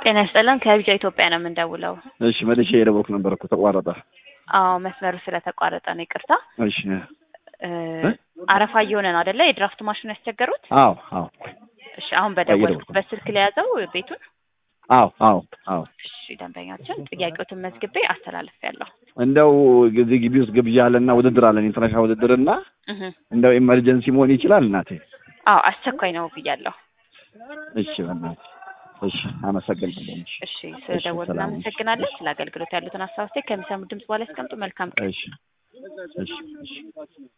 ጤና ይስጥልን ከቢጫ ኢትዮጵያ ነው የምንደውለው። እሺ መልሼ የደወልኩ ነበር እኮ ተቋረጠ። አዎ መስመሩ ስለተቋረጠ ነው ይቅርታ። እሺ እ አረፋ እየሆነ ነው አይደለ? የድራፍት ማሽኑ ያስቸገሩት? አዎ አዎ እሺ አሁን በደወልኩበት ስልክ ለያዘው ቤቱን። አዎ አዎ አዎ እሺ ደንበኛችን ጥያቄዎትን መዝግቤ አስተላልፌያለሁ። እንደው እዚህ ግቢ ውስጥ ግብዣ አለና ውድድር አለን ኢንተርናሽናል ውድድር እና እህ እንደው ኢመርጀንሲ መሆን ይችላል እናቴ። አዎ አስቸኳይ ነው ብያለሁ። እሺ በእናትህ እሺ አመሰግናለሁ። እሺ እሺ ስለደወሉ ሰላም። እናመሰግናለን። ስለ አገልግሎት ያሉትን ሀሳብ አስተያየት ከሚሰሙ ድምጽ በኋላ ያስቀምጡ። መልካም ቀን። እሺ እሺ እሺ